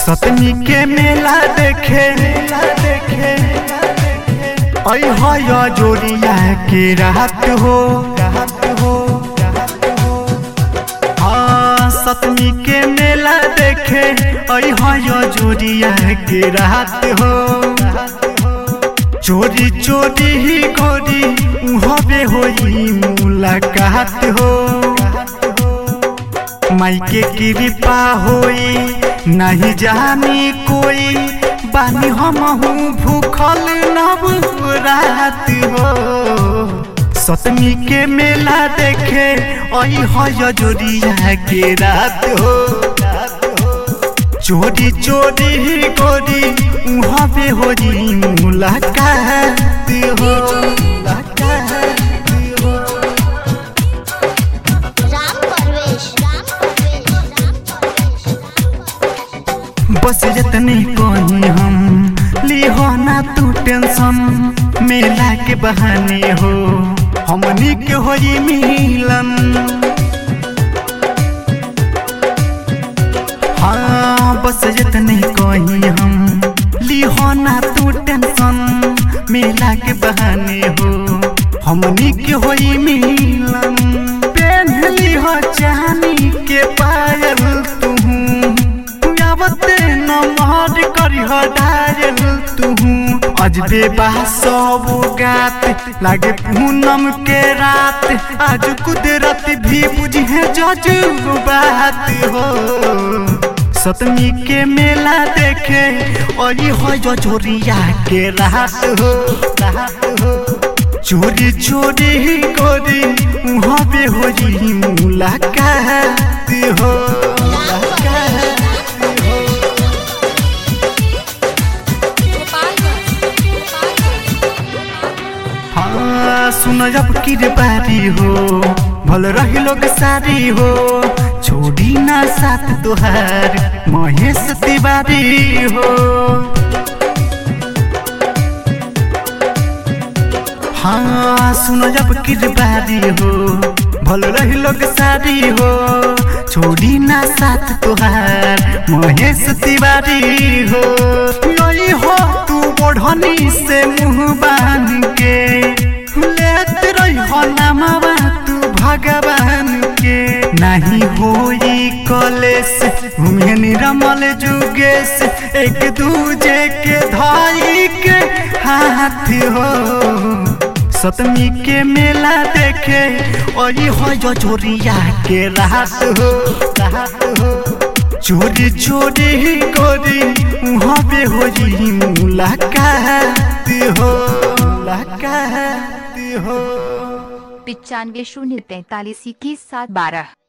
सतमी के मेला देखे मेला देखे ऐ है जोड़िया के रात हो रात हो हाँ सतमी के मेला देखे ऐ है जोड़िया के रात हो चोरी चोरी ही गोरी उहबे होई मुलाकात हो माइके कृपा होई नहीं जानी कोई बानी हम भूखल नव रात हो सतमी के मेला देखे आई है जोड़िया के रात हो चोरी चोरी ही गोरी उहाँ पे हो जी मुलाकात हो मुलाकात हो राम परवेश राम परवेश राम परवेश बस जतने कहीं हम लिहो ना तू टेंशन मेला के बहाने हो हमनी के होई मिलन हाँ बस जतने कहीं हम लिहो ना तू टेंशन मेला के बहाने हो हमनी के होई मिलन पहन लिहो चांदी के पायल तू आवते नमहर करिह डायल तुहू अजबे बा सब गात लागे पूनम के रात आज कुदरत भी बुझे जजू बात हो सतमी के मेला देखे और हो जो चोरिया के रात हो रात हो चोरी चोरी ही गोरी वहाँ पे हो जी मुलाकात हो मुलाकात हाँ सुन जब की बारी हो भल रही लोग सारी हो छोड़ी ना साथ तुहार महेश तिवारी हो हाँ सुनो जब की बारी हो भल रही लोग सारी हो छोड़ी ना साथ तुहार महेश तिवारी हो यही हो तू बढ़नी से मुंह बांध के लेत रही हो नामवा तू भगवान के नहीं होई कलेस घूमे निरमल जुगेश एक दूजे के धाई के हाथ हो सतमी के मेला देखे और हो जो चोरिया के रात हो रात हो चोरी चोरी ही गोरी वहाँ पे हो जी मुलाकात हो मुलाकात हो पिचानवे शून्य तैतालीस इक्कीस सात बारह